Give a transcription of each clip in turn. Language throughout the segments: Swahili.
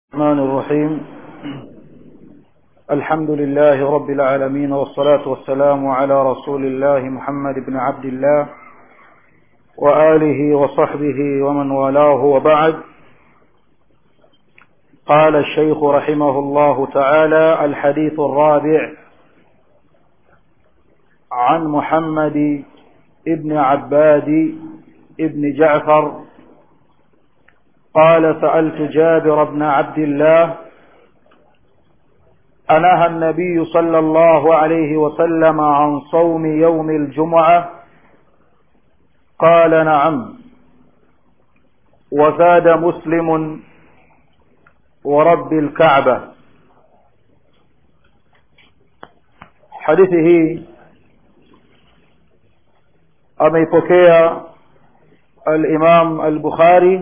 الرحمن الرحيم الحمد لله رب العالمين والصلاة والسلام على رسول الله محمد بن عبد الله وآله وصحبه ومن والاه وبعد قال الشيخ رحمه الله تعالى الحديث الرابع عن محمد ابن عباد ابن جعفر قال سألت جابر بن عبد الله أنهى النبي صلى الله عليه وسلم عن صوم يوم الجمعة قال نعم وزاد مسلم ورب الكعبة حديثه ameipokea al-Imam al-Bukhari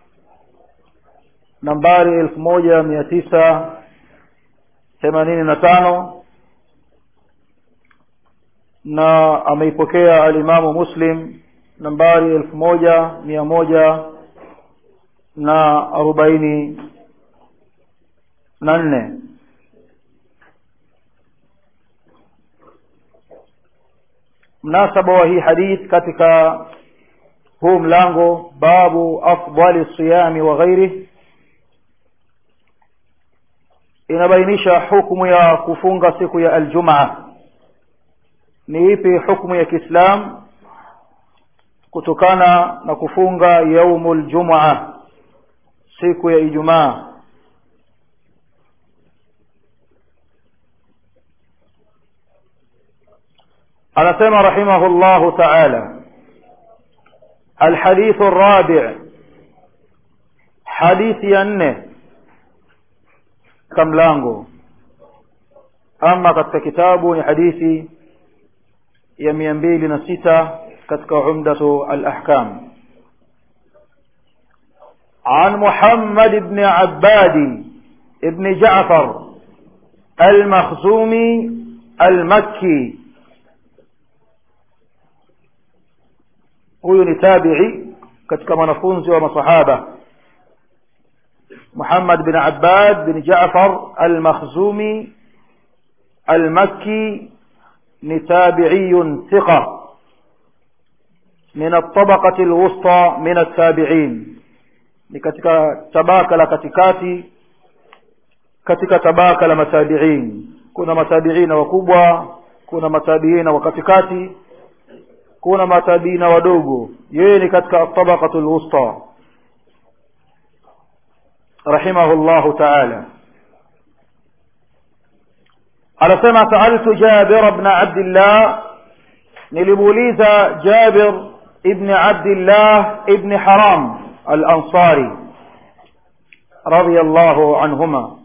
nambari elfu moja mia tisa themanini na tano na ameipokea alimamu Muslim nambari elfu moja mia moja na arobaini na nne mnasaba wa hii hadith katika huu mlango babu afdali siyami wa ghairihi inabainisha hukumu ya kufunga siku ya aljumaa ni ipi hukumu ya kiislam kutokana na kufunga yaumul jumaa siku ya ijumaa anasema rahimahullahu taala الحديث الرابع حديث ينه katika mlango ama katika kitabu ni hadithi ya mia mbili na sita katika umdatu alahkam عن محمد بن عباد بن جعفر المخزومي المكي huyu ni tabi'i katika wanafunzi wa masahaba محمد بن عباد بن جعفر المخزومي المكي نتابعي ثقة من الطبقة الوسطى من التابعين katika tabaka la katikati katika tabaka la matabiin kuna matabiina wakubwa kuna matabiina wa katikati kuna matabiina wadogo yeye ni katika tabaqatu alwusta رحمه الله تعالى anasema saaltu jabir bna abdillah nilimuuliza jabir ibni abdillah ibni haram alansari رضي الله عنهما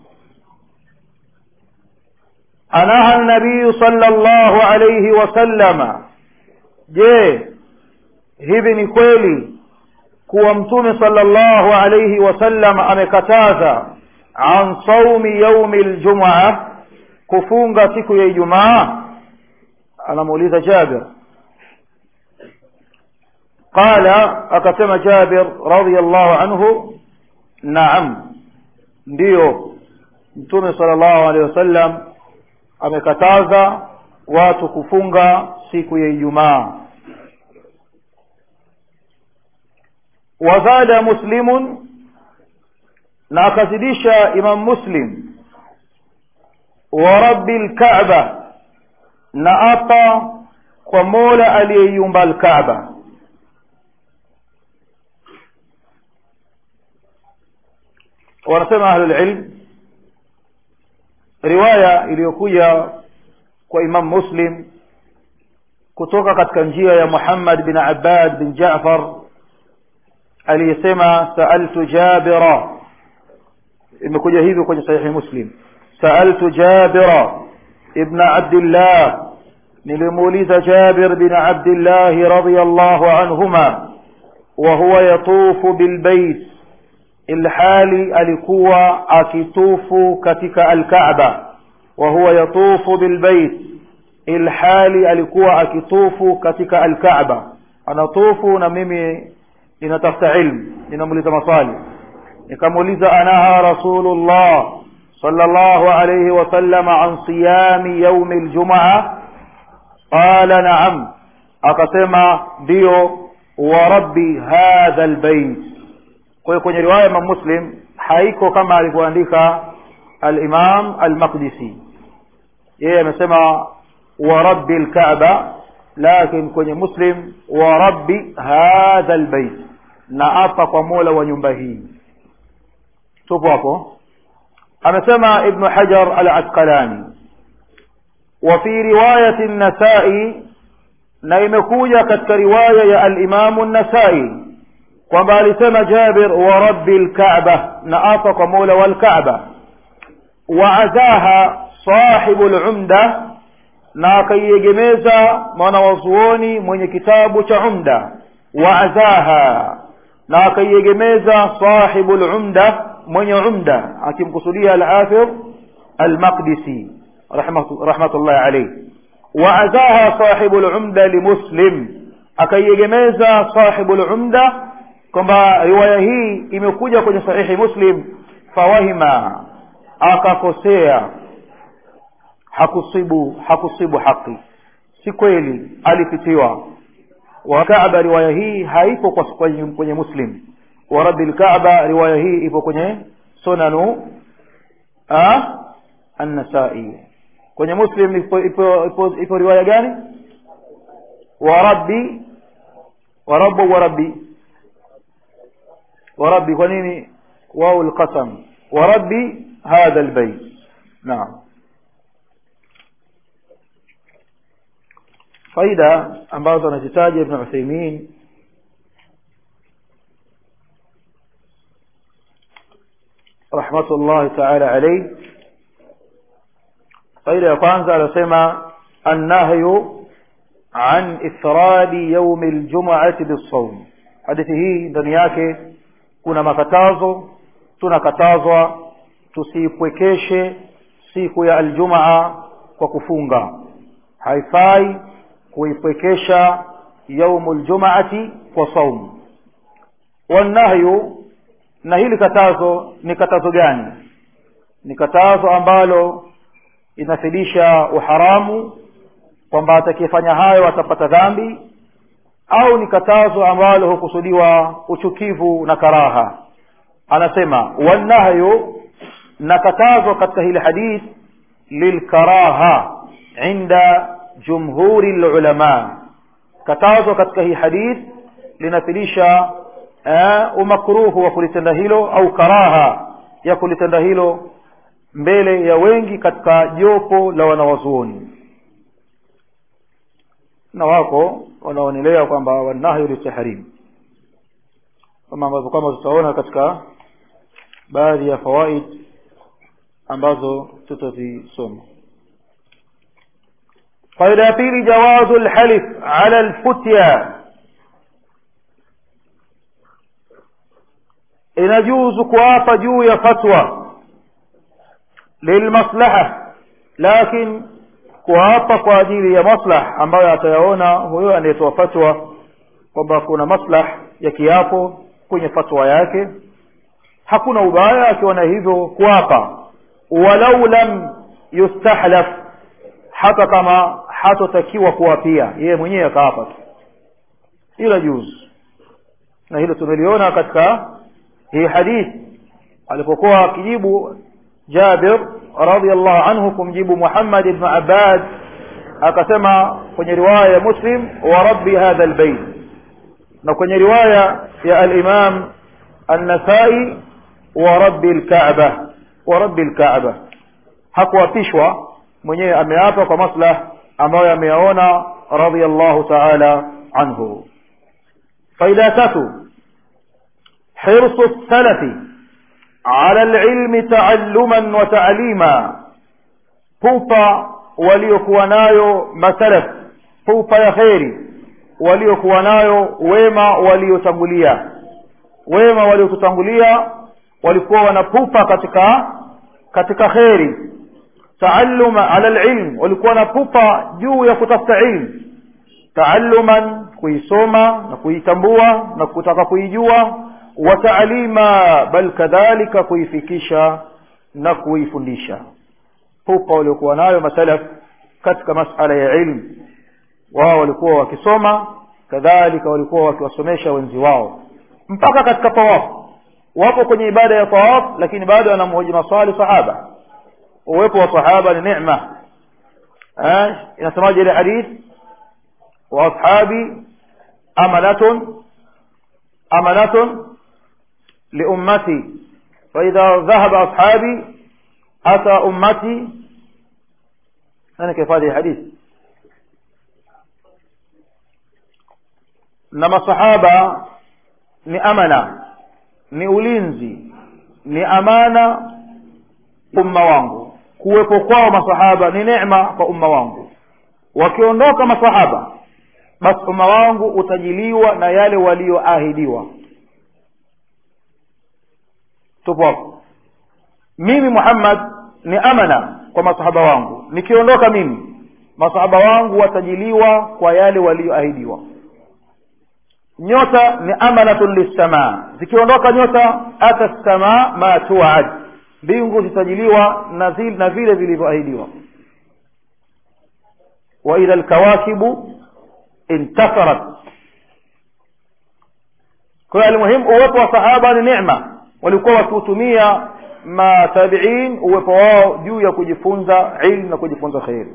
أنهى النبي صلى الله عليه وسلم je hivi ni kweli kuwa mtume sallallahu alayhi wasallam amekataza an saumi yaumi ljumaa kufunga siku ya ijumaa anamuuliza jabir qala akasema jabir radiallahu anhu naam ndiyo mtume sallallahu alayhi wasallam amekataza watu kufunga siku ya ijumaa wazada muslimun na akazidisha imam muslim wa rabbi lkaaba na apa kwa mola aliyeiumba lkaaba wanasema ahlulilm riwaya iliyokuja kwa imam muslim kutoka katika njia ya muhammad bin abbad bin jafar aliyesema saaltu jabira imekuja hivyo kwenye sahihi muslim saaltu jabira ibna abdillah nilimuuliza jabir bin abdillahi radiallahu anhuma wahuwa yatufu bilbait ilhali alikuwa akitufu katika alkaaba wahuwa yatufu bilbait ilhali alikuwa akitufu katika alkaaba anatufu na mimi ninatafuta ilmu ninamuuliza maswali nikamuuliza anaha rasulullah sallallahu alayhi wasallam an siyami yaumi ljumaa qala naam akasema ndiyo wa rabbi hadha lbeit kwa hiyo kwenye riwaya imam muslim haiko kama alivyoandika alimam almaqdisi yeye amesema wa rabbi lkaaba lakin kwenye muslim wa rabbi hadha lbeit na apa kwa mola wa nyumba hii tupo hapo amesema ibnu hajar al asqalani wa fi riwayati nasai na imekuja katika riwaya ya alimamu nasai kwamba alisema jabir wa rabbi lkaaba na apa kwa mola wa lkaaba waazaha sahibu lumda na akaiegemeza mwanawazuoni mwenye kitabu cha umda waazaha na akaiegemeza sahibu lumda mwenye umda akimkusudia alhafidh almaqdisi rahmatullahi alayhi waazaha sahibu lumda limuslim akaiegemeza sahibu lumda kwamba riwaya hii imekuja kwenye sahihi muslim fawahima akakosea hakusibu hakusibu haki si kweli alipitiwa wakaaba riwaya hii haipo kwa kwenye, kwenye muslim wa rabbi lkaaba riwaya hii ipo kwenye sunanu annasai kwenye muslim ipo, ipo, ipo, ipo riwaya gani wa rabbi wa rabbu wa rabbi wa rabbi kwa nini wau lqasam wa rabbi hadha lbeit naam faida ambazo anazitaja ibn utheimin rahmatullahi taala alaih faida ya kwanza anasema annahyu an ifradi yaumi ljumuati bissaum hadithi hii ndani yake kuna makatazo tunakatazwa tusiipwekeshe siku ya aljumaa kwa kufunga haifai kuipwekesha yaumu ljumaati kwa saumu wannahyu na hili katazo ni katazo gani ni katazo ambalo inafidisha uharamu kwamba atakayefanya hayo atapata dhambi au ni katazo ambalo hukusudiwa uchukivu na karaha anasema wannahyu na katazo katika hili hadith lilkaraha inda jumhuri lulama katazo katika hii hadith linafidisha uh, umakruhu wa kulitenda hilo au karaha ya kulitenda hilo mbele ya wengi katika jopo la wanawazuoni na wako wanaonelea kwamba wanahyu litahrim kama ambavyo kama tutaona katika baadhi ya fawaid ambazo tutazisoma faida ya pili jawazu lhalif ala lfutya inajuzu kuapa juu ya fatwa lilmaslaha lakin kuapa kwa ajili ya maslah ambayo atayaona huyo anayetoa fatwa kwamba kuna maslah ya kiapo kwenye fatwa yake hakuna ubaya akiona hivyo kuapa walau lam yustahlaf hata kama hatotakiwa kuapia yeye mwenyewe akaapa tu ila juzu na hilo tumeliona katika hii hadithi alipokuwa akijibu jabir radiallahu anhu kumjibu muhammad ibnu abbad akasema kwenye riwaya ya muslim wa rabbi hadha lbeit na kwenye riwaya ya alimam annasai wa rabbi lkaba wa rabbi lkaba hakuapishwa mwenyewe ameapa kwa maslah ambayo ameyaona radiallahu taala anhu faida ya tatu حرص السلف على العلم تعلما وتعليما pupa waliokuwa nayo masalaf pupa ya kheri waliokuwa nayo wema waliotangulia wema waliotutangulia walikuwa wanapupa katika katika kheri taalluma ala alilm walikuwa wanapupa juu ya kutafuta ilmu taalluman kuisoma na kuitambua na kutaka kuijua wa taalima bal kadhalika kuifikisha na kuifundisha pupa waliokuwa nayo masalaf katika masala ya ilmu wao walikuwa wakisoma kadhalika walikuwa wakiwasomesha wenzi wao mpaka katika tawafu wapo kwenye ibada ya tawaf lakini bado anamhoji maswali sahaba uwepo wa sahaba ni neema eh inasemaje ile hadith wa ashabi amanatun amanatun liummati فإذا ذهب أصحابي أتى أمتي أنا كيف هذه الحديث na masahaba ni amana ni ulinzi ni amana umma wangu kuwepo kwao masahaba ni neema kwa umma wangu wakiondoka masahaba basi umma wangu utajiliwa na yale walioahidiwa tupo hapo mimi muhammad ni amana kwa masahaba wangu nikiondoka mimi masahaba wangu watajiliwa kwa yale walioahidiwa nyota ni amanatun lissamaa zikiondoka nyota ata samaa ma tuad mbingu zitajiliwa na, zil, na vile vilivyoahidiwa wa idha lkawakibu intasarat kwa hiyo almuhimu uwepo wa sahaba ni nema walikuwa wakiutumia matabiin uwepo wao juu ya kujifunza ilmu na kujifunza kheri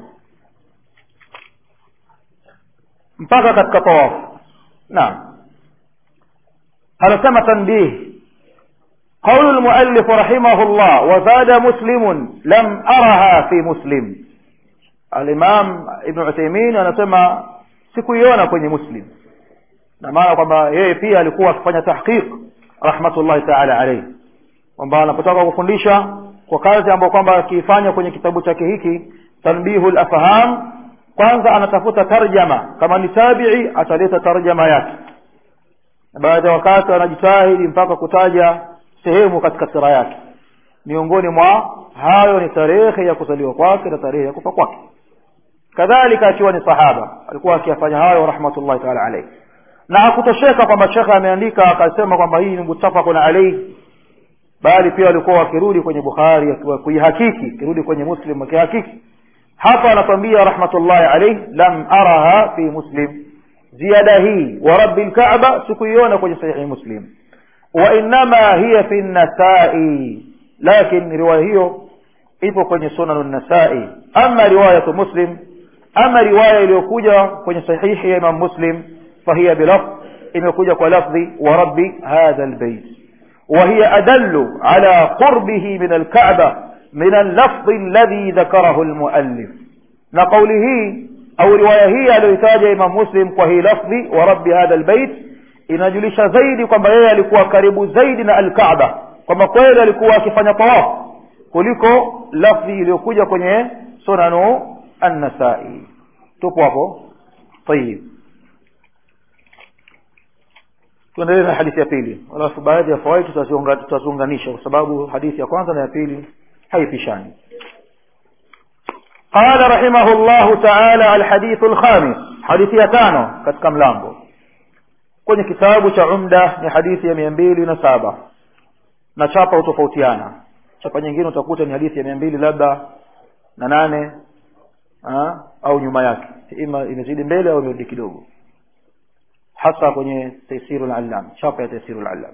mpaka katika tawafu naam anasema tanbih قول المؤلف رحمه الله وزاد مسلم لم أرها في مسلم الإمام ابن عثيمين anasema sikuiona kwenye muslim na maana kwamba yeye pia alikuwa akifanya tahqiq rahmatullahi taala alayhi kwamba anapotaka kufundisha kwa kazi ambayo kwamba akiifanya kwenye kitabu chake hiki tanbihu lafham kwanza anatafuta tarjama kama ni tabii ataleta tarjama yake na baada ya wakati anajitahidi mpaka kutaja sehemu katika sira yake miongoni mwa hayo ni tarehe ya kuzaliwa kwake na tarehe ya kufa kwake kadhalika akiwa ni sahaba alikuwa akiyafanya hayo rahmatullahi taala alayhi na hakutosheka kwamba shekhe ameandika akasema kwamba hii ni mutafaqun alayhi bali pia walikuwa wakirudi kwenye bukhari kuihakiki kirudi kwenye muslim wakihakiki hapa anatwambia rahmatullahi alayhi lam araha fi muslim ziada hii wa rabbi lkaaba sikuiona kwenye sahihi muslim wa innama hiya fi nasai lakin riwaya hiyo ipo kwenye sunan nasai ama riwayatu muslim ama riwaya iliyokuja kwenye sahihi ya imam muslim fahiya bilafdh imekuja kwa lafdhi wa rabbi hadha lbeit وهي أدل على قربه من الكعبة من اللفظ الذي ذكره المؤلف نقوله أو رواية هي aliyoitaja Imam Muslim kwa hii lafdhi wa rabbi hadha albayt inajulisha zaidi kwamba yeye alikuwa karibu zaidi na alkaaba kwamba kweli alikuwa akifanya tawaf kuliko lafdhi iliyokuja kwenye sunanu an-nasai tupo hapo tayib tuendelee na hadithi ya pili alafu baadhi ya fawaid tutaziunganisha kwa sababu hadithi ya kwanza na ya pili haipishani قال رحمه الله تعالى الحديث الخامس حديث يتانو katika mlango kwenye kitabu cha umda ni hadithi ya mia mbili na saba na chapa hutofautiana chapa nyingine utakuta ni hadithi ya mia mbili labda na nane ha? au nyuma yake ima imezidi mbele au imerudi kidogo hasa kwenye taysiru al-allam chapa ya taysiru al-allam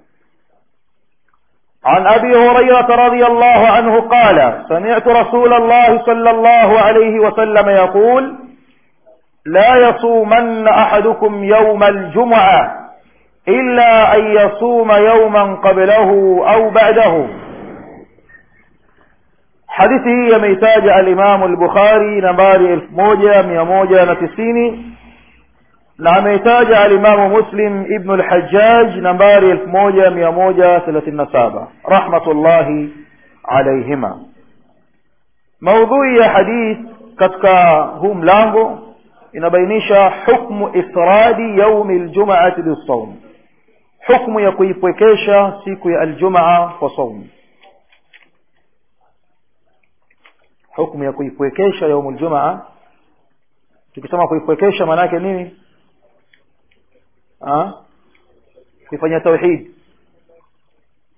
عن أبي هريرة رضي الله عنه قال سمعت رسول الله صلى الله عليه وسلم يقول لا يصومن أحدكم يوم الجمعة إلا أن يصوم يوما قبله أو بعده حديثه يميتاج الإمام البخاري نمبر الف موجة مية موجة نتسيني na ameitaja alimamu muslim ibnu lhajaj nambari elfu moja mia moja thelathini na saba rahmatullahi alaihima maudhui ya hadith katika huu mlango inabainisha hukmu ifradi yaumi ljumaati bisaum hukmu ya kuipwekesha siku ya aljumaa kwa saum hukmu ya kuipwekesha yaumu ljumaa tukisema kuipwekesha maana yake nini kuifanyia tauhid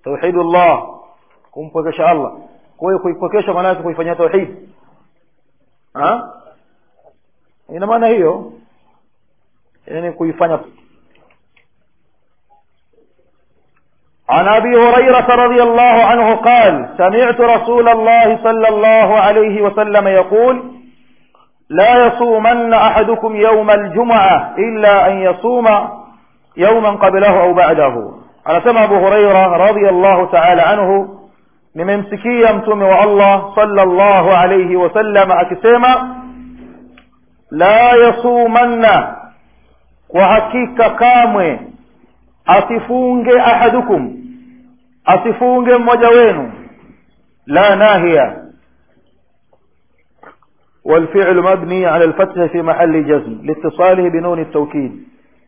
tauhidullah kumpwekesha allah kwa hiyo kuipwekesha maana yake kuifanyia tauhid ina maana hiyo yani kuifanya عن ابي هريره رضي الله عنه قال سمعت رسول الله صلى الله عليه وسلم يقول لا يصومن احدكم يوم الجمعه الا ان يصوم يوما قبله او بعده anasema abu huraira radiallahu taala anhu nimemsikia mtume wa allah sallallahu alayhi wasallam akisema la yasumanna kwa hakika kamwe asifunge ahadukum asifunge mmoja wenu la nahiya والفعل مبني على الفتح في محل جزم لاتصاله بنون التوكيد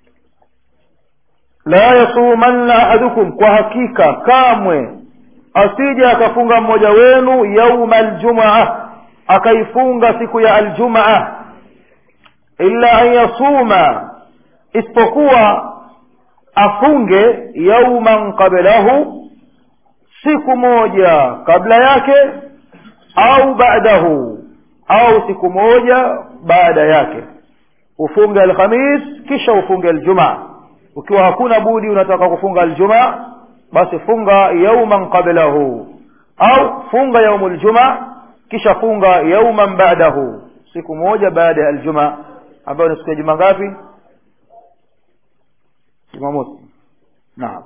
لا يصومن أحدكم كحقيقة كامwe asije akafunga mmoja wenu yauma aljumaa akaifunga siku ya aljumaa illa an yasuma isipokuwa afunge yauman qablahu siku moja kabla yake au baadahu au siku moja baada yake ufunge alkhamis kisha ufunge aljumaa ukiwa hakuna budi unataka kufunga aljumaa basi funga yauman qablahu au funga yaumu ljumaa kisha funga yauman ba'dahu siku moja baada ya aljumaa ambayo ni siku ya juma ngapi jumamosi naam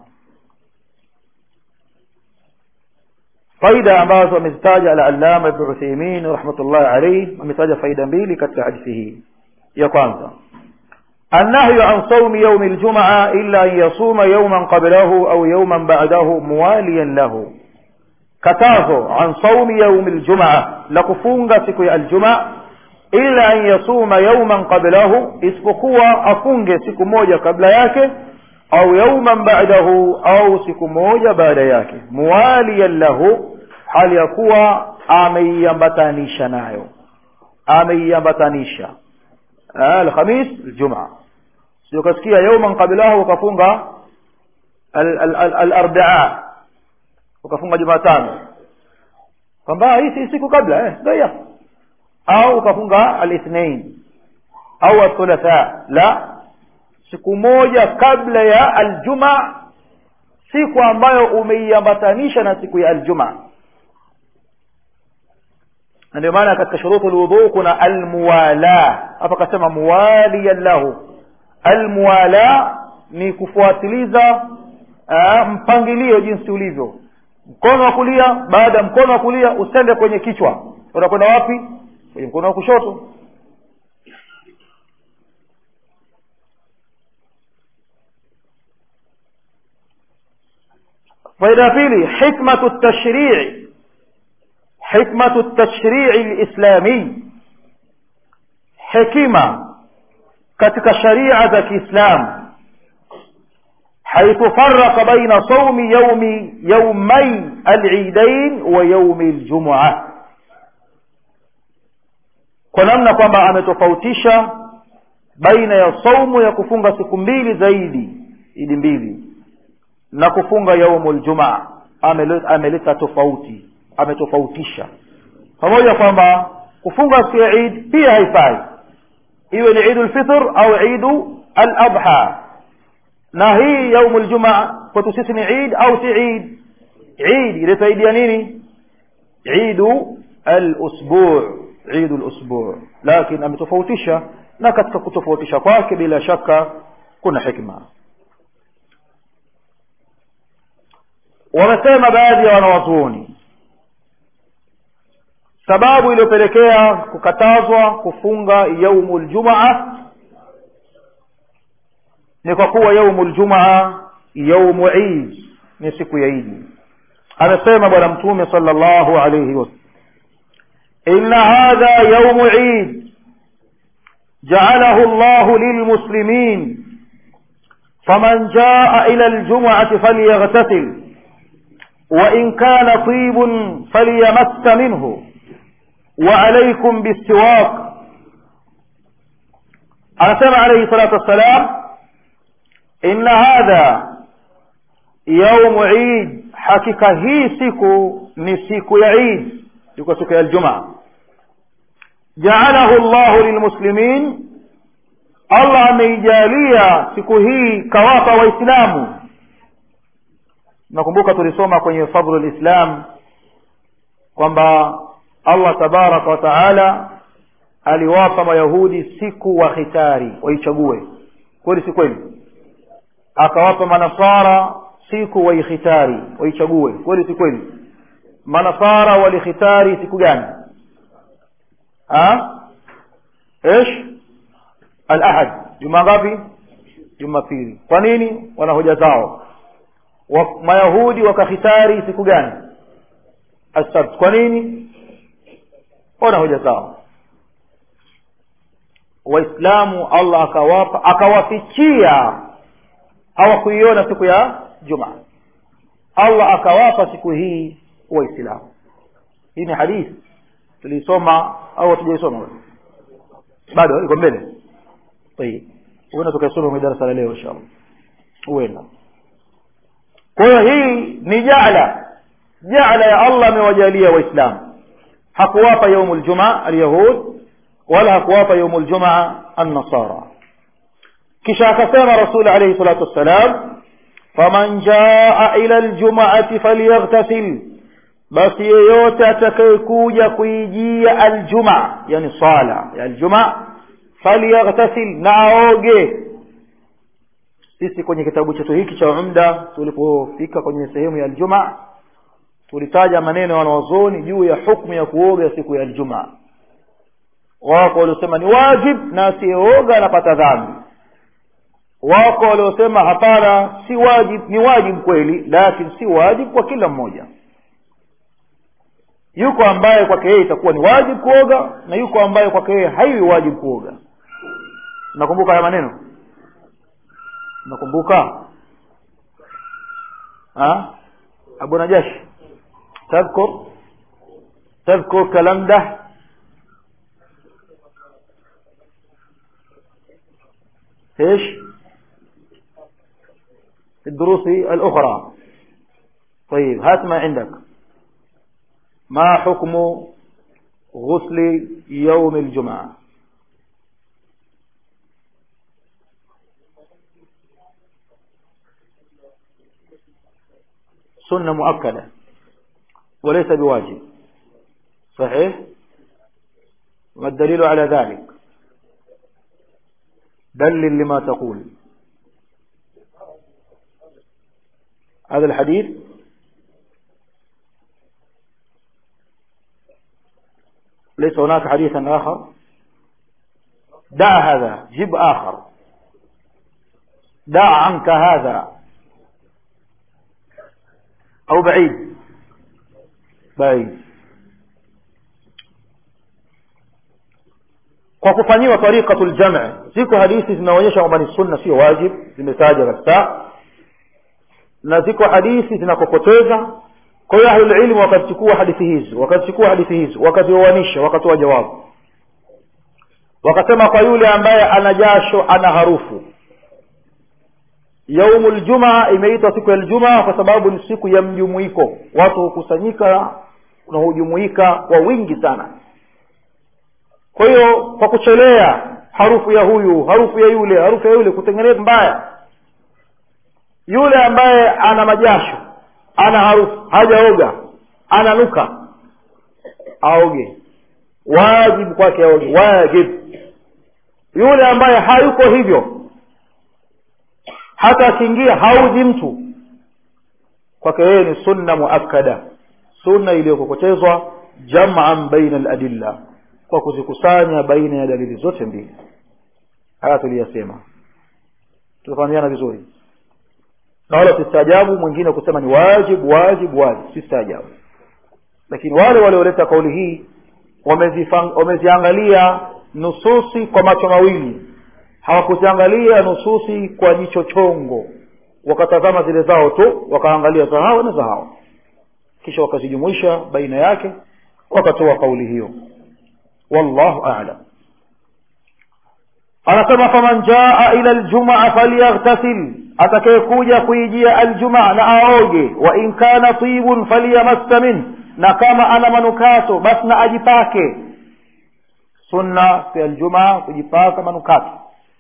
faida ambazo amezitaja al-allama ibn Uthaymeen rahmatullahi alayhi ametaja faida mbili katika hadithi hii ya kwanza النهي عن صوم يوم الجمعة إلا أن يصوم يوما قبله أو يوما بعده مواليا له كتازو عن صوم يوم الجمعة لكفونغ سكو الجمعة إلا أن يصوم يوما قبله اسبقوا أفونغ سكو موجة قبل ياك أو يوما بعده أو سكو موجة بعد ياك مواليا له hali ya kuwa ameiambatanisha nayo ameiambatanisha alkhamis aljumaa sio kasikia yauman qablahu ukafunga alarbaa ukafunga jumatano kwamba hii si siku kabla eh ndio au ukafunga alithnain au athulatha la siku moja kabla ya aljuma siku ambayo umeiambatanisha na siku ya aljuma ndio maana katika shurutu alwudu kuna almuwala hapa kasema muwaliyan lahu almuwala ni kufuatiliza uh, mpangilio jinsi ulivyo mkono wa kulia baada ya mkono wa kulia usende kwenye kichwa unakwenda wapi kwenye mkono wa kushoto faida ya pili hikmatu tashrii hikmatu tashrii lislami hekima katika sharia za kiislamu حيث فرق بين صوم يوم يومي العيدين ويوم الجمعة kwa namna kwamba ametofautisha baina ya saumu ya kufunga siku mbili zaidi idi mbili na kufunga yaumul jumaa ameleta tofauti ametofautisha pamoja kwamba kufunga siku ya Eid pia haifai iwe ni Eidul Fitr au Eidu al-Adha na hii yaumul jumaa kwetu sisi ni Eid au si Eid Eid ilisaidia nini Eidu al-usbu' Eid al-usbu' lakini ametofautisha na katika kutofautisha kwake bila shaka kuna hikma wamesema baadhi ya wanawazuoni sababu iliyopelekea kukatazwa kufunga yaumul jumaa ni kwa kuwa yaumul jumaa yaumu Eid ni siku ya Idi amesema bwana mtume sallallahu alayhi wasallam inna hadha yaumu Eid جعله الله للمسلمين فمن جاء إلى الجمعة فليغتسل وإن كان طيب فليمس منه وعليكم بالسواك أنسمع عليه الصلاة والسلام إن هذا يوم عيد hakika hii siku ni siku ya Eid iko siku ya Ijumaa ja'alahu Allahu lilmuslimin Allah ameijalia siku hii kawapa waislamu nakumbuka tulisoma kwenye fadhlul islam kwamba Allah tabaraka wa taala aliwapa mayahudi siku wa khitari waichague kweli si kweli akawapa manasara siku waikhitari waichague kweli si kweli manasara walikhitari siku gani ha ايش alahad juma ngapi jumapili kwa nini wana hoja zao wa, mayahudi wakakhitari siku gani asabt kwa nini wana hoja zao waislamu allah akawapa akawafichia hawakuiona siku ya jumaa allah akawapa siku hii waislamu hii ni hadithi tuliisoma au hatujaisoma bado iko mbele طيب huenda tukaisoma kwenye darasa la leo inshallah huenda kwa hiyo hii ni jaala jaala ya allah amewajalia waislamu hakuwapa yaumu ljumaa alyahud wala hakuwapa yaumu ljumaa annasara kisha akasema rasul alayhi salatu wassalam faman jaa ila ljumaati falyaghtasil basi yeyote atakayekuja kuijia aljumaa yani sala ya aljumaa falyaghtasil na aoge sisi kwenye kitabu chetu hiki cha umda tulipofika kwenye sehemu ya aljumaa tulitaja maneno ya wanawazuoni juu ya hukmu ya kuoga siku ya aljumaa wako waliosema ni wajib na asiyeoga anapata dhambi wako waliosema hapana si wajib ni wajib kweli lakini si wajib kwa kila mmoja yuko ambaye kwake yeye itakuwa ni wajib kuoga na yuko ambaye kwake yeye haiwi wajib kuoga nakumbuka haya maneno nakumbuka abu najash tadhkur tadhkur kalam ده ايش في الدروس الاخرى طيب هات ما عندك ما حكم غسل يوم الجمعة سنة مؤكدة وليس بواجب صحيح ما الدليل على ذلك دلل لما تقول هذا الحديث ليس هناك حديث آخر دع هذا جب آخر دع عنك هذا أو بعيد بعيد kwa kufanyiwa tariqatul jam' ziko hadithi zinaonyesha kwamba ni sunna sio wajib zimetaja kabisa na ziko hadithi zinakokoteza kwa hiyo ahlul ilmu wakazichukua hadithi hizi wakazichukua hadithi hizi wakazioanisha wakatoa jawabu wakasema kwa yule ambaye ana jasho ana harufu yaumul jumaa imeitwa siku ya ljumaa kwa sababu ni siku ya mjumuiko watu hukusanyika na hujumuika kwa wingi sana kwa hiyo kwa kuchelea harufu ya huyu harufu ya yule harufu ya yule kutengeneza mbaya yule ambaye ana majasho ana harufu hajaoga ananuka aoge wajibu kwake aoge wajib yule ambaye hayuko hivyo hata akiingia hauzi mtu kwake yeye ni sunna muakkada sunna iliyokokotezwa jam'an baina al-adilla kwa kuzikusanya baina ya dalili zote mbili haya tuliyasema tunafahamiana vizuri na wala sistaajabu mwingine kusema ni wajibu wajibu wajibu sistaajabu lakini wale walioleta kauli hii wameziangalia nususi kwa macho mawili hawakuziangalia nususi kwa jicho chongo wakatazama zile zao tu wakaangalia za hao na za hao kisha wakazijumuisha baina yake wakatoa kauli hiyo wallahu a'lam anasema faman jaa ila aljumaa falyaghtasil atakayekuja kuijia aljumaa na aoge wa in kana tibun falyamassa min na kama ana manukato basi na ajipake sunna ya aljumaa kujipaka manukato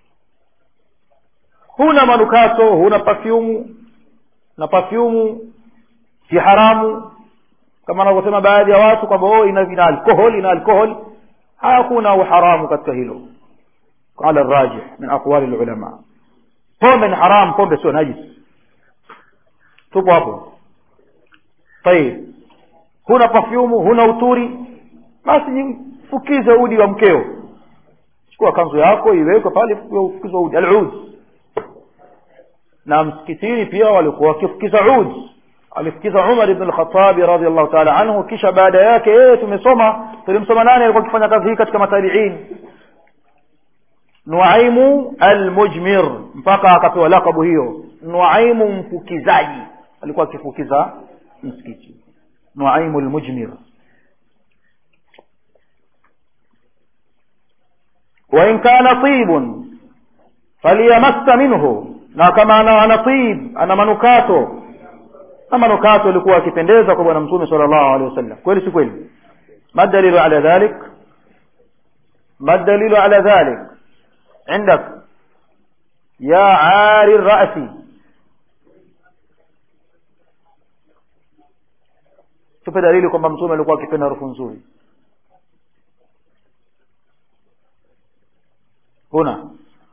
huna manukato huna pafyumu na pafyumu si haramu kama wanavyosema baadhi ya watu kwamba oh ina ina alkohol ina alkohol hakuna uharamu katika hilo ala rajih min aqwali ulama pombe ni haram pombe sio najis tupo hapo tayib huna pafyumu huna uturi basi jifukize udi wa mkeo chukua kanzu yako iwekwe pale ufukizwa udi alud na msikitini pia walikuwa wakifukiza ud alifukiza umar ibn al-khattabi radhiallahu ta'ala anhu kisha baada yake yeye tumesoma tulimsoma nani alikuwa akifanya kazi hii katika matabiin nuaimu almujmir mpaka akapewa lakabu hiyo nuaimu mfukizaji alikuwa akifukiza msikiti nuaimu almujmir وإن كان طيب فليمس منه na kama ana ana tib ana manukato na manukato alikuwa akipendeza kwa bwana mtume sallallahu alaihi wasallam kweli si kweli ما الدليل على ذلك ما الدليل على ذلك عندك يا عاري الرأس tupe dalili kwamba mtume alikuwa akipenda harufu nzuri هنا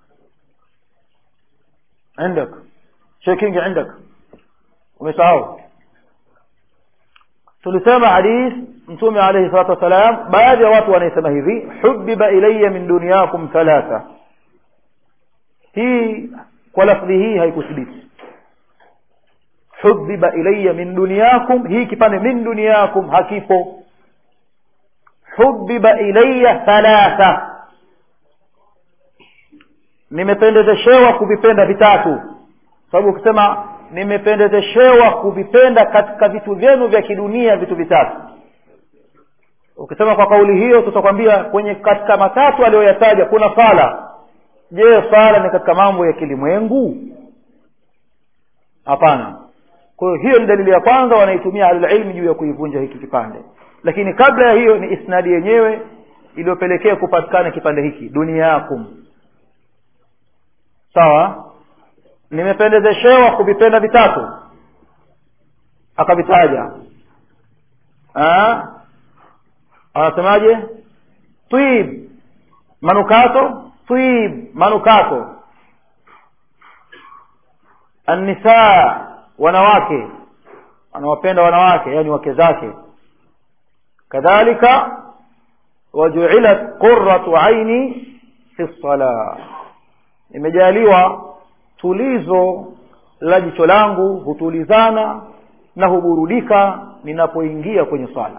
عندك شيء كينج عندك umesahau tulisema hadith mtume alayhi salatu wasalam baadhi ya watu wanaisema hivi hubiba ilayya min dunyakum thalatha hii kwa lafdhi hii haikuthibiti hubiba ilayya min dunyakum hii kipande min dunyakum hakipo hubiba ilayya thalatha nimependezeshewa kuvipenda vitatu sababu ukisema nimependezeshewa kuvipenda katika vitu vyenu vya kidunia vitu vitatu ukisema kwa kauli hiyo tutakwambia kwenye katika matatu aliyoyataja kuna sala je sala ni katika mambo ya kilimwengu hapana kwa hiyo hiyo ni dalili ya kwanza wanaitumia ahlulilmi juu ya kuivunja hiki kipande lakini kabla ya hiyo ni isnadi yenyewe iliyopelekea kupatikana kipande hiki duniyakum sawa nimependezeshewa kuvipenda vitatu akavitaja anasemaje twib manukato twib manukato annisaa wanawake anawapenda wanawake yani wake zake kadhalika wajuilat qurratu aini fi ssalah nimejaliwa tulizo la jicho langu hutulizana na huburudika ninapoingia kwenye swala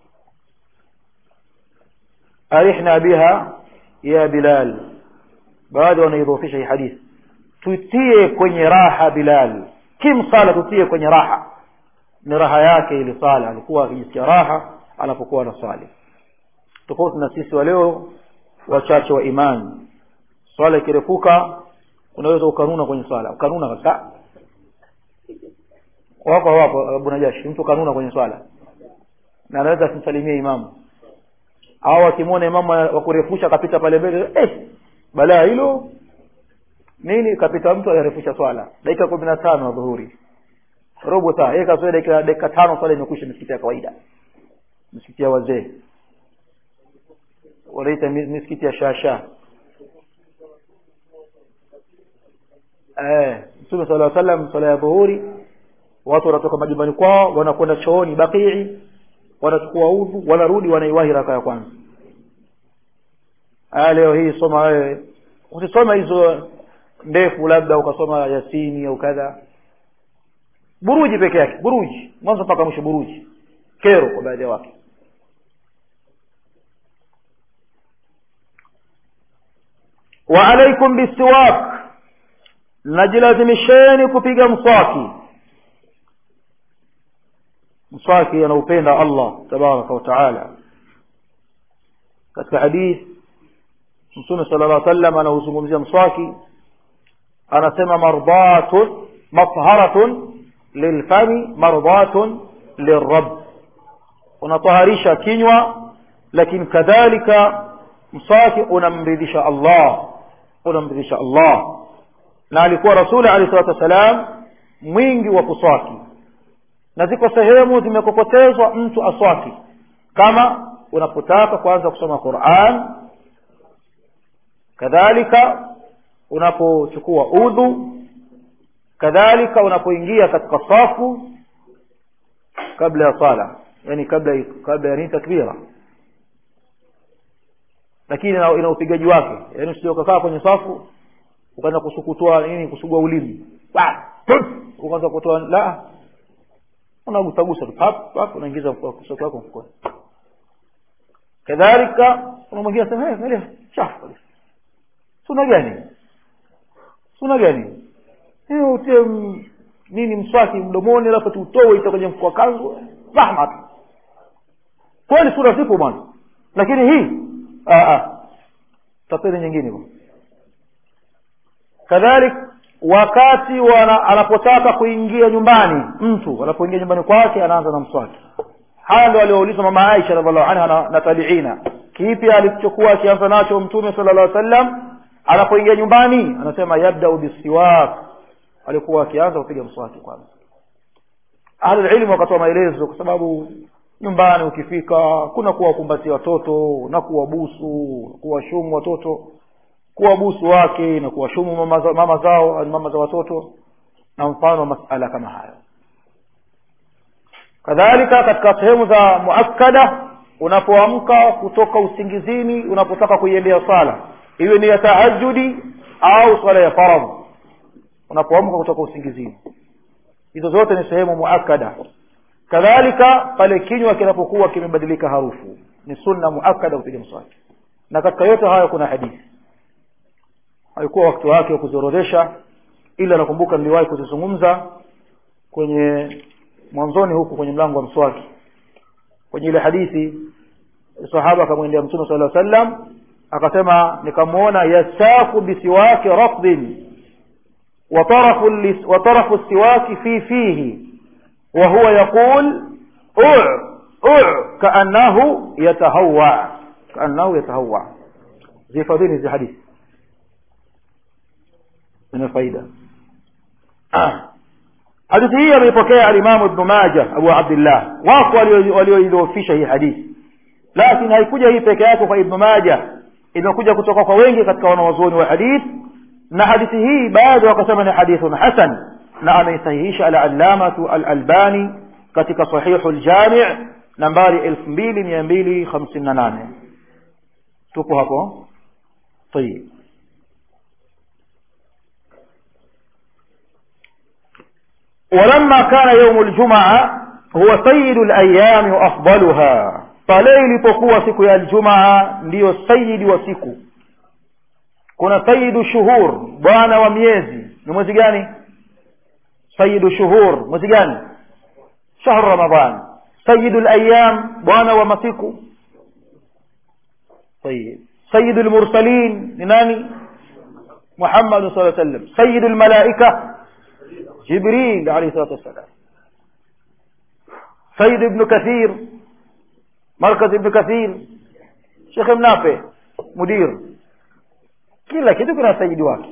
arihna biha ya bilal baadhi wanaidhofisha hii hadithi tutie kwenye raha bilal kim sala tutie kwenye raha ni raha yake ili sala alikuwa akijisikia raha anapokuwa anaswali tofauti na sisi waleo wachache wa imani swala ikirefuka unaweza ukanuna kwenye swala ukanuna kabisa wako wapo Abu Najashi mtu kanuna kwenye swala na anaweza kumsalimia imamu au akimwona imamu wa kurefusha kapita pale mbele eh balaa hilo nini kapita mtu anarefusha swala dakika kumi na tano dhuhuri robo saa yeye kazoea dakika dakika tano swala imekwisha misikiti ya kawaida misikiti ya wazee wanaita misikiti ya shasha eh mtume sala llahu sallam swala ya dhuhuri watu wanatoka majumbani kwao wanakwenda chooni bakii wanachukua udhu wanarudi wanaiwahi raka ya kwanza aya leo hii soma wewe usisoma hizo ndefu labda ukasoma yasini au kadha buruji peke yake buruji mwanzo mpaka mwisho buruji kero kwa baadhi ya watu wa alaikum bisiwak najilazimisheni kupiga mswaki mswaki anaupenda allah tabaraka wataala katika hadith mtume sala llah sallam anauzungumzia mswaki anasema mardatun matharatun lilfami mardatun lirab unataharisha kinywa lakini kadhalika mswaki unamridhisha allah unamridhisha allah na alikuwa rasuli alehi salatu wassalam mwingi wa kuswaki na ziko sehemu zimekokotezwa mtu aswaki kama unapotaka kuanza kusoma quran kadhalika unapochukua udhu kadhalika unapoingia katika safu kabla ya sala yani kabla kabla ya nini takbira lakini ina, ina upigaji wake yani usije ukakaa kwenye safu ukaanza kusukutua nini kusugua ulimi ukaanza kutoa la unagusagusa tu pap pap unaingiza kusoko wako mfukoni kadhalika unamwingia sema hey, angalia chafu kabisa suna gani suna gani hiyo utie m- nini mswaki mdomoni alafu tuutoe ita kwenye mfua kanzu rahma tu kweli sura zipo bwana lakini hii tapeni nyingine bwana kadhalik wakati wana, anapotaka kuingia nyumbani mtu anapoingia nyumbani kwake anaanza na mswaki haya ndio alioulizwa mama aisha radiallahu anha na, na tabiina kipi alichokuwa akianza nacho mtume sala llah sallam anapoingia nyumbani anasema yabdau bisiwak alikuwa akianza kupiga mswaki kwanza ahlulilmu wakatoa maelezo kwa sababu nyumbani ukifika kuna kuwakumbatia watoto na kuwabusu kuwashumu watoto kuwabusu wake na kuwashumu mama, za, mama zao mama za watoto na mfano wa masala kama hayo kadhalika katika sehemu za muakkada unapoamka kutoka usingizini unapotaka kuiendea sala iwe ni ya tahajudi au swala ya faradhi unapoamka kutoka usingizini hizo zote ni sehemu muakkada kadhalika pale kinywa kinapokuwa kimebadilika harufu ni sunna muakkada kupiga mswaki na katika yote hayo kuna hadithi haikuwa wakati wake wa kuziorodhesha ila nakumbuka niliwahi kuzizungumza kwenye mwanzoni huku kwenye mlango wa mswaki kwenye ile hadithi sahaba akamwendea mtume sala sallam akasema nikamwona yasaku bisiwaki rafdin وطرف السواك في فيه وهو يقول أع أع كأنه يتهوع كأنه يتهوع زي فضيل زي حديث من الفايدة hadithi hii ameipokea alimamu ibnu maja abu abdillah wako walioidhoofisha hii hadithi lakini haikuja hii peke yake kwa ibnu maja imekuja kutoka kwa wengi katika wanawazuoni wa hadithi na hadithi hii bado wakasema ni hadithun hasan na ameisahihisha alallamatu alalbani katika sahihu ljami nambari elfu mbili mia mbili hamsini na nane tupo hapo tayib ولما كان يوم الجمعة هو سيد الأيام وأفضلها pale ilipokuwa siku ya aljumaa ndiyo sayidi wa siku kuna sayidu shuhur bwana wa miezi ni mwezi gani sayidu shuhur mwezi gani shahru ramadan sayidu layam bwana wa masiku طيب سيد المرسلين لناني محمد صلى الله عليه وسلم سيد الملائكة جبريل عليه الصلاة والسلام سيد ابن كثير مركز ابن كثير شيخ منافع مدير kila kitu kina sayidi wake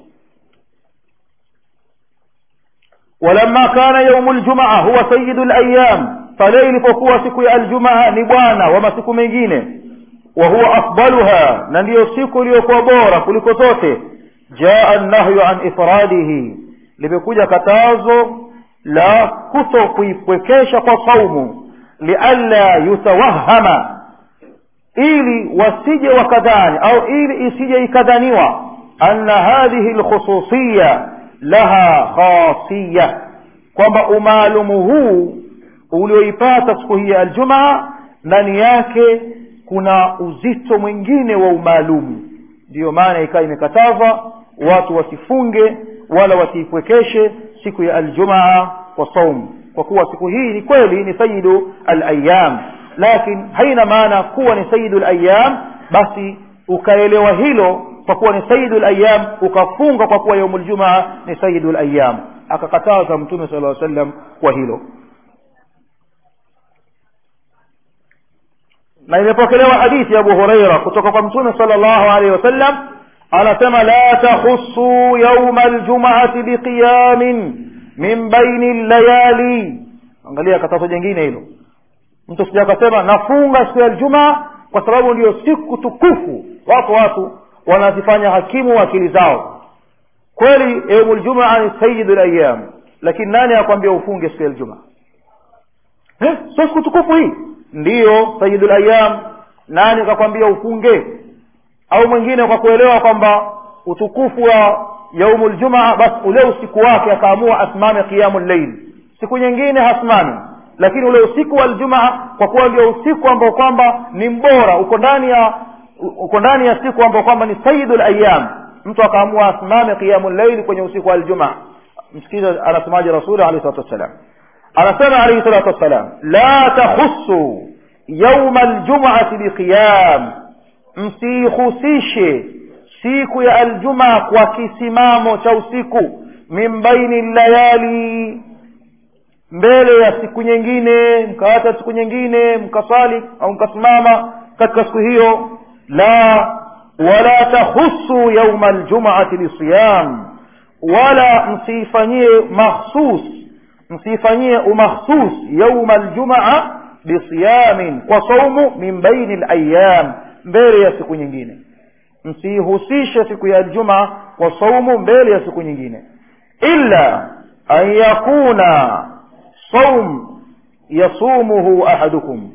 ولما كان يوم الجمعة هو سيد الأيام pale ilipokuwa siku ya aljumaa ni bwana wa masiku mengine wa huwa afdaluha na ndiyo siku iliyokuwa bora kuliko zote jaa nahyu an ifradihi limekuja katazo la kuto kuipwekesha kwa saumu lialla yutawahama ili wasije wakadhani au ili isije ikadhaniwa anna hadhihi lkhususiya laha khasiya kwamba umaalumu huu ulioipata siku hii ya aljumaa ndani yake kuna uzito mwingine wa umaalumu ndiyo maana ikawa imekatazwa watu wasifunge wala wasiipwekeshe siku ya aljumaa kwa saumu kwa kuwa siku hii ni kweli ni sayidu alayam lakin haina maana kuwa ni sayidu alayam basi ukaelewa hilo kwa kuwa ni sayidu layam ukafunga kwa kuwa yaumu ljumaa ni sayidu layam akakataza mtume sala llaw sallam kwa hilo na imepokelewa hadithi ya abu hureira kutoka kwa mtume sala llahu alaihi wasallam anasema la takhusu yauma aljumaati biqiyamin min baini llayali angalia katazo jengine hilo mtu sija akasema nafunga siku ya ljumaa kwa sababu ndio siku tukufu wako watu wanazifanya hakimu akili zao kweli yaumu ljumaa ni sayidu layam lakini nani akwambia ufunge siku ya ljumaa eh, sio siku tukufu hii ndiyo sayidu layam nani kakwambia ufunge au mwingine kwa kuelewa kwamba utukufu wa yaumu ljumaa basi ule usiku wake akaamua asimame qiyamu llail siku nyingine hasimami lakini ule usiku wa ljumaa kwa kuwa ndio usiku ambao kwamba ni mbora uko ndani ya uko ndani ya siku ambao kwamba ni sayidu layam mtu akaamua asimame qiyamu llaili kwenye usiku wa ljumaa msikiza anasemaje rasuli alehi salatu wassalam anasema alaihi salatu wassalam la takhusu yauma ljumaati biqiyam msiihusishe siku ya aljumaa kwa kisimamo cha usiku min baini layali mbele ya siku nyingine mkaacha siku nyingine mkasali au mkasimama katika siku hiyo la wala tahusu yauma aljumaati bisiyam wala msiifanyie makhsus msiifanyie umakhsus yauma aljumaa bisiyamin kwa saumu min baini layam mbele ya siku nyingine msiihusishe siku ya aljumaa kwa saumu mbele ya siku nyingine illa an yakuna saum yasumuhu ahadukum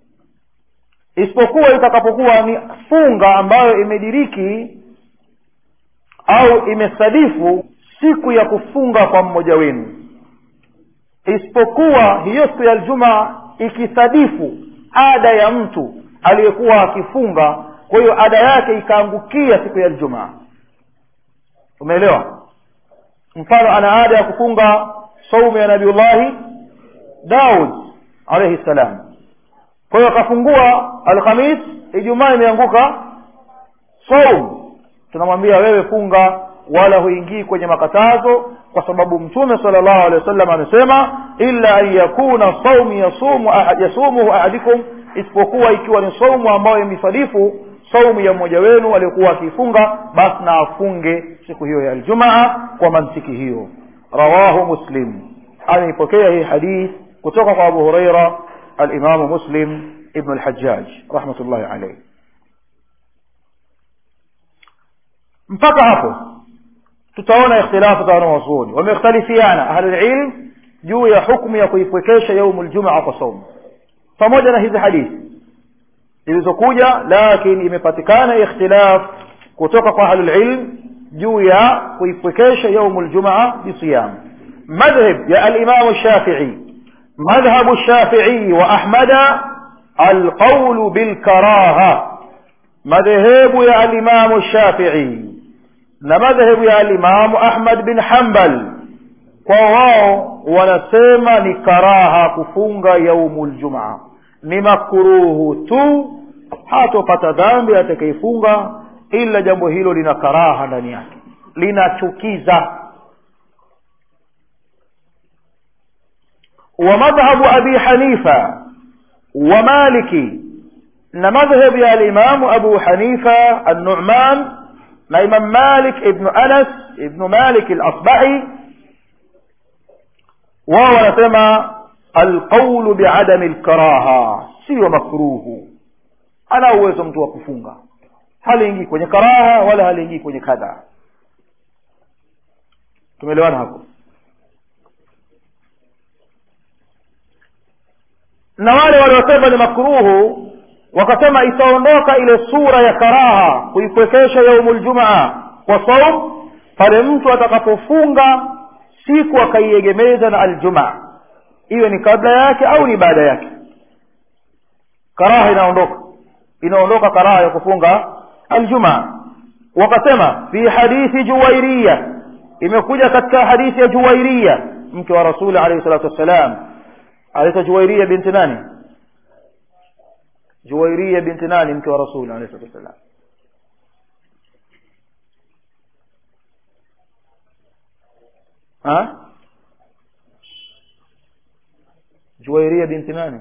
isipokuwa itakapokuwa ni funga ambayo imediriki au imesadifu siku ya kufunga kwa mmoja wenu isipokuwa hiyo siku ya aljumaa ikisadifu ada ya mtu aliyekuwa akifunga kwa hiyo ada yake ikaangukia siku ya aljumaa umeelewa mfano ana ada ya kufunga saumu ya nabiullahi daud alaihi ssalam kwa hiyo akafungua alhamis ijumaa imeanguka saum tunamwambia wewe funga wala huingii kwenye makatazo kwa sababu mtume sala llahu alehi wasallam amesema illa an yakuna saumu yasumu ahad, yasumuhu ahadikum isipokuwa ikiwa ni saumu ambayo imesadifu saumu ya mmoja wenu aliyekuwa akiifunga basi na afunge siku hiyo ya aljumaa kwa mantiki hiyo rawahu muslim ameipokea hii hadith kutoka kwa abu hureira alimamu muslim ibnu lhajaj rahmatullahi alaihi mpaka hapo tutaona ikhtilafu za wanawazuoni wamekhtalifiana ahlulilm juu ya hukmu ya kuipwekesha yaumu ljumaa kwa saumu pamoja na hizi hadithi zilizokuja lakini imepatikana ikhtilaf kutoka kwa ahlulilm juu ya kuipwekesha yaumu ljumaa bisiyam madhhab ya alimamu shafii مذهب الشافعي وأحمد القول بالكراهة مذهب يا الإمام الشافعي مذهب يا الإمام أحمد بن حنبل kwawao wanasema ni karaha kufunga yaumu ljumaa ni makuruhu tu hatopata dhambi atakaifunga ila jambo hilo lina karaha ndani yake linachukiza ومذهب أبي حنيفة ومالك مذهب يا الإمام أبو حنيفة النعمان إمام مالك ابن أنس ابن مالك الأصبعي وهو نسمى القول بعدم الكراهة سوى مكروه أنا uwezo mtu wa kufunga haliingii kwenye karaha wala haliingii kwenye kadha tumeelewana hapo na wale waliosema ni makruhu wakasema itaondoka ile sura ya karaha kuipwekesha yaumu ljumaa kwa saum pale mtu atakapofunga siku akaiegemeza na aljumaa iwe ni kabla yake au ni baada yake karaha inaondoka inaondoka karaha ya kufunga aljumaa wakasema fi hadithi juwairia imekuja katika hadithi ya juwairia mke wa rasuli alaihi salatu wassalam anaitwa juwairia binti nani juwairia binti nani mke wa rasuli alayhi salatu wassalam ha juwairia binti nani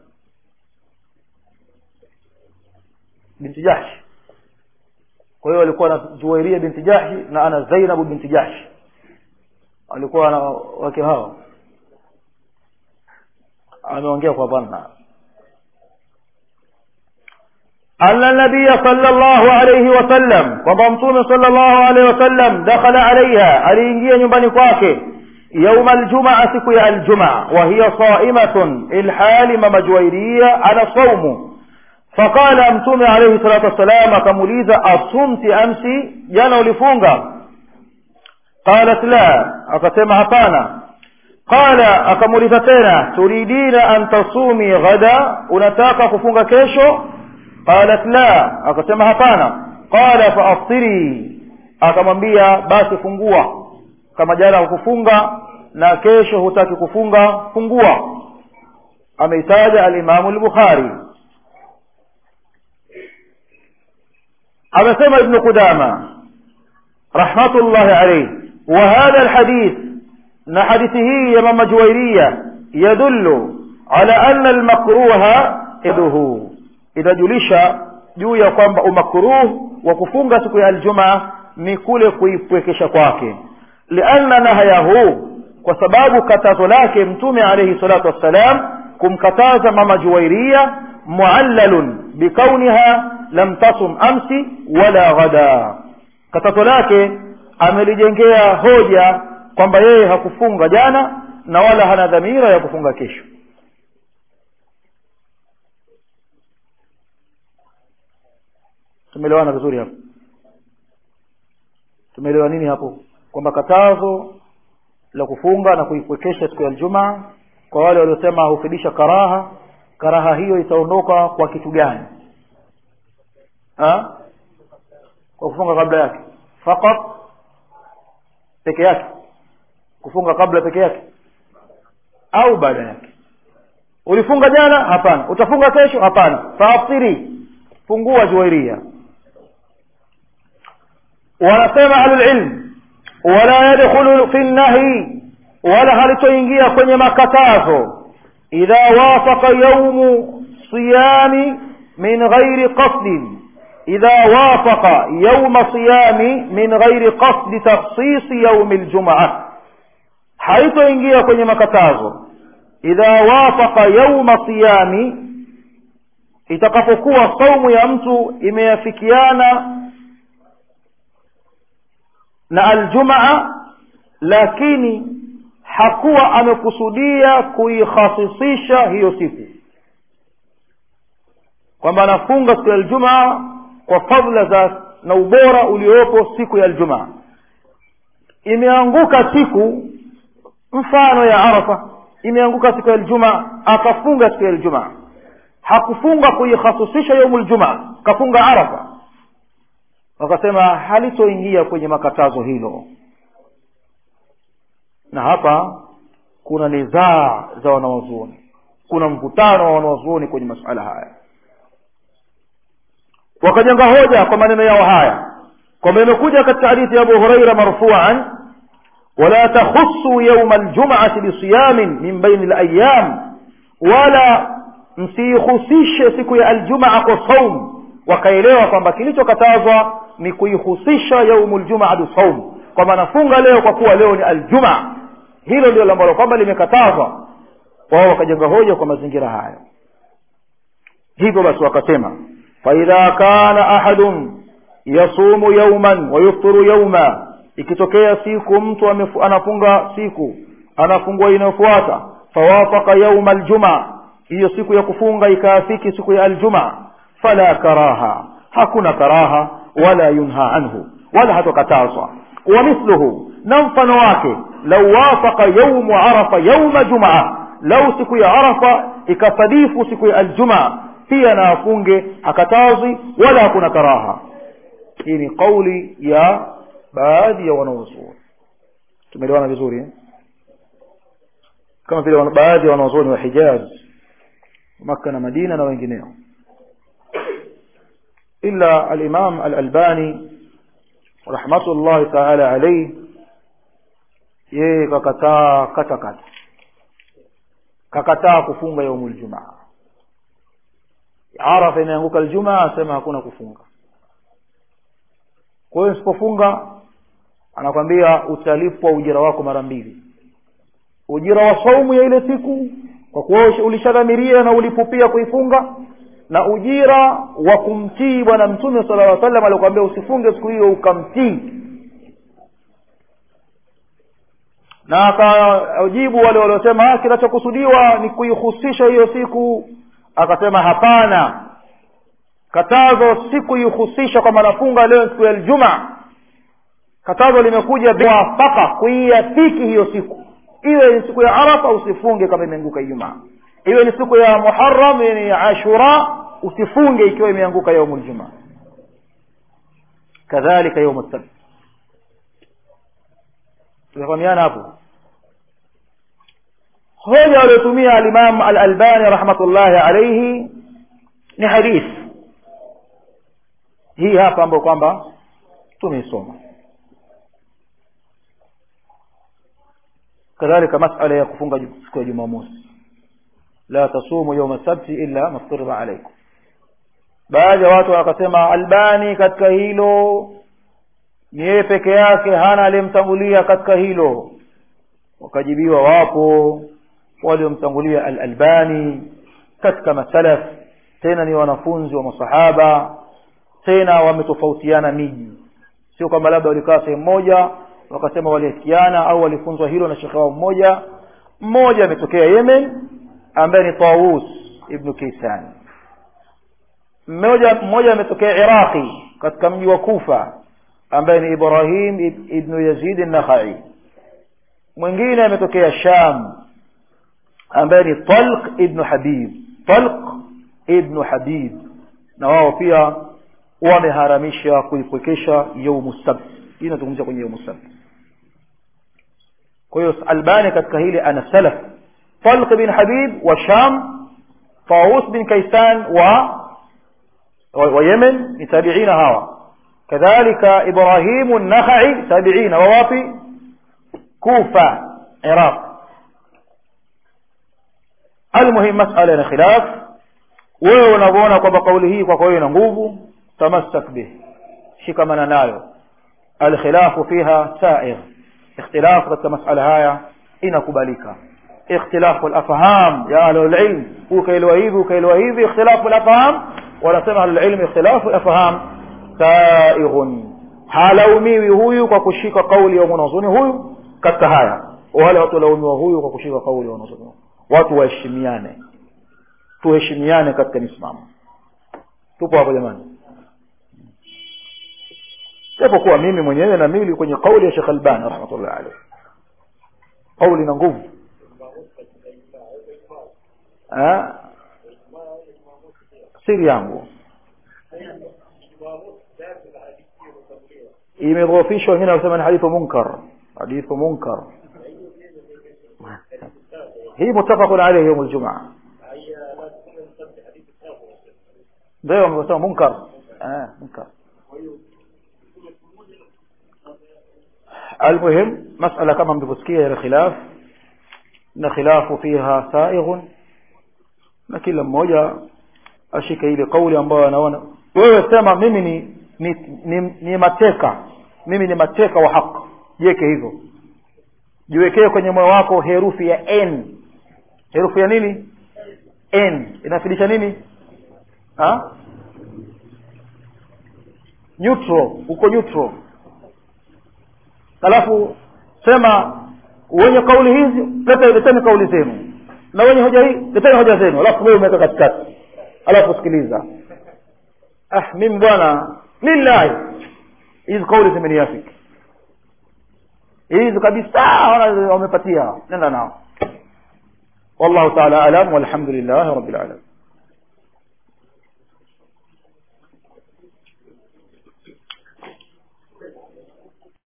binti jahshi kwa hiyo alikuwa na juwairia binti jahshi na ana zainabu binti jahshi alikuwa na wake hao ameongea kwa dhanna أن النبي صلى الله عليه وسلم وضمتون صلى الله عليه وسلم دخل عليها علينجيا nyumbani kwake يوم الجمعة سكي الجمعة وهي صائمة الحال ممجويرية على صوم فقال أمتم عليه الصلاة والسلام كموليزة أصمت أمسي جانا ولفونغا قالت لا أكتم هطانا قال أكموليزة تنا تريدين أن تصومي غدا unataka kufunga kesho قالت لا akasema hapana qala faaftiri akamwambia basi fungua kama jana hukufunga na kesho hutaki kufunga fungua ameitaja alimamu al-bukhari amesema ibn qudama rahmatullahi alayhi wa hadha alhadith na hadithi hii ya mama juwairia yadullu ala anna almakruha iduhu inajulisha juu ya kwamba umakruh wa kufunga siku ya aljumaa ni kule kuipwekesha kwake lianna nahayahu kwa sababu katazo lake mtume alayhi salatu wassalam kumkataza mama juwairia muallalun bikauniha lam tasum amsi wala ghada katazo lake amelijengea hoja kwamba yeye hakufunga jana na wala hana dhamira ya kufunga kesho tumeelewana vizuri hapo tumeelewa nini hapo kwamba katazo la kufunga na kuipwekesha siku ya Ijumaa kwa wale waliosema hufidisha karaha karaha hiyo itaondoka kwa kitu gani ha? kwa kufunga kabla yake fakat peke yake kufunga kabla peke yake au baada yake ulifunga jana hapana utafunga kesho hapana faaftiri fungua juwairia wanasema ahlulilm wala yadkhulu fi nnahi wala halitoingia kwenye makatazo idha wafaqa yaumu siyami min ghairi qasdin idha wafaqa yauma siyami min ghairi qasdi takhsisi yaumi ljumaa haitoingia kwenye makatazo idha wafaqa yauma siyami itakapokuwa saumu ya mtu imeafikiana na aljumaa lakini hakuwa amekusudia kuikhasisisha hiyo siku kwamba anafunga siku ya aljumaa kwa fadhila za na ubora uliopo siku ya aljumaa imeanguka siku mfano ya arafa imeanguka siku ya aljumaa akafunga siku ya aljumaa hakufunga kuikhasisisha yaumu ljumaa kafunga arafa wakasema halitoingia kwenye makatazo hilo na hapa kuna nizaa za wanawazuoni kuna mvutano wa wanawazuoni kwenye masuala haya wakajenga hoja kwa maneno yao haya kwamba imekuja katika hadithi ya abu huraira marfuan wala takhusu yauma aljumaati bisiyamin min baini layam wala msiihusishe siku ya aljumaa kwa saum wakaelewa kwamba kilichokatazwa ni kuihusisha yaumu ljumaa bisaum kwamba nafunga leo kwa kuwa leo ni aljumaa hilo ndio ambalo kwamba limekatazwa wao wakajenga hoja kwa mazingira hayo hivyo basi wakasema faidha kana ahadun yasumu yauman wayufturu yauma ikitokea siku mtu amefu, anafunga siku anafungua inayofuata fawafaka yauma aljumaa hiyo siku ya kufunga ikaafiki siku ya aljumaa fala karaha hakuna karaha wala yunha anhu wala hatokatazwa ومثله نمفن wake لو وافق يوم عرفة يوم جمعة لو siku ya arafa ikasadifu siku ya aljumaa pia na afunge hakatazi wala hakuna karaha hii ni kauli ya baadhi ya wanaozuoni tumeelewana vizuri eh? kama vile baadhi ya wanaozuoni wa hijaz maka na madina na wengineo ila alimam alalbani rahmatullahi taala alayhi yeye kakataa kata kata kakataa kufunga yaumul jumaa arafa imeanguka aljumaa asema hakuna kufunga kwa hiyo usipofunga anakwambia utalipwa ujira wako mara mbili ujira wa saumu ya ile siku kwa kuwa ulishadhamiria na ulipupia kuifunga na ujira wa kumtii bwana mtume sala llaw sallam alikwambia usifunge siku hiyo ukamtii na akajibu wale waliosema kinachokusudiwa ni kuihusisha hiyo siku akasema hapana katazo si kuihusisha kwamba nafunga leo siku ya ljumaa katazo limekuja mwafaka kuiafiki hiyo siku iwe ni siku ya arafa usifunge kama imeanguka ijumaa iwe ni siku ya muharam ni ashura usifunge ikiwa imeanguka yaumu ljumaa kadhalika yaumu sabt tumefahamiana hapo hoja waliotumia alimam alalbani rahmatullahi alaihi ni hadith hii hapa ambayo kwamba tumeisoma kadhalika masala ya kufunga siku ya jumamosi la tasumu yauma sabti illa mafturida alaikum baadhi ya watu wakasema albani katika hilo ni yeye peke yake hana aliyemtangulia katika hilo wakajibiwa wapo waliomtangulia al-albani katika masalaf tena ni wanafunzi wa masahaba tena wametofautiana miji sio kwamba labda walikaa sehemu moja wakasema waliafikiana au walifunzwa hilo na shekhe wao mmoja mmoja ametokea yemen ambaye ni tawus ibnu kaisan mmoja mmoja ametokea iraqi katika mji wa kufa ambaye ni ibrahim ibnu yazid nakhai mwingine ametokea sham ambaye ni talq ibnu habib talq ibnu habib na wao pia wameharamisha kuipwekesha yaumu sabt hii inazungumzia kwenye yaumu sabt kwa hiyo albani katika hili ana salaf talq bin habib wa sham طاووس بن كيسان و ويمن من تابعين هوا كذلك إبراهيم النخعي تابعين ووافي كوفة عراق المهم مسألة خلاف wewe unavyoona kwamba kauli hii kwako wewe ina nguvu tamassak bih shikamana nayo alkhilafu fiha sair ikhtilafu katika masala haya inakubalika ikhtilafu alafham ya ahlulilm ukaelewa hivi ukaelewa hivi ikhtilafu alafham wanasema ahlulilm ikhtilafu alafham saighun halaumiwi huyu kwa kushika kauli ya mwanazoni huyu katika haya wale watu walaumiwa huyu kwa kushika kauli ya mwanazoni watu waheshimiane tuheshimiane katika misimamo tupo hapo jamani japokuwa mimi mwenyewe na mili kwenye kauli ya Sheikh Albani rahmatullahi alayhi kauli na nguvu siri yangu imedhoofishwa wengine wanasema ni hadithu munkar hadithu munkar hii mutafaqun alayhi yawm aljumaa ndio wamesema munkar eh munkar المهم مسألة كما مدفسكية إلى خلاف na khilafu fiha saighun na kila mmoja ashike ile kauli ambayo anaona wewe sema mimi ni ni, ni ni mateka mimi ni mateka wa haki jiweke hivyo jiwekee kwenye moyo wako herufi ya n herufi ya nini n inafidisha nini ha neutral uko neutral alafu sema wenye kauli hizi leta leteni kauli zenu na wenye hoja hii leteni hoja zenu alafu wewe umeweka katikati alafu sikiliza ah mimi bwana lillahi hizi kauli zimeniafiki hizi kabisa wamepatia nenda nao والله تعالى أعلم والحمد لله رب العالمين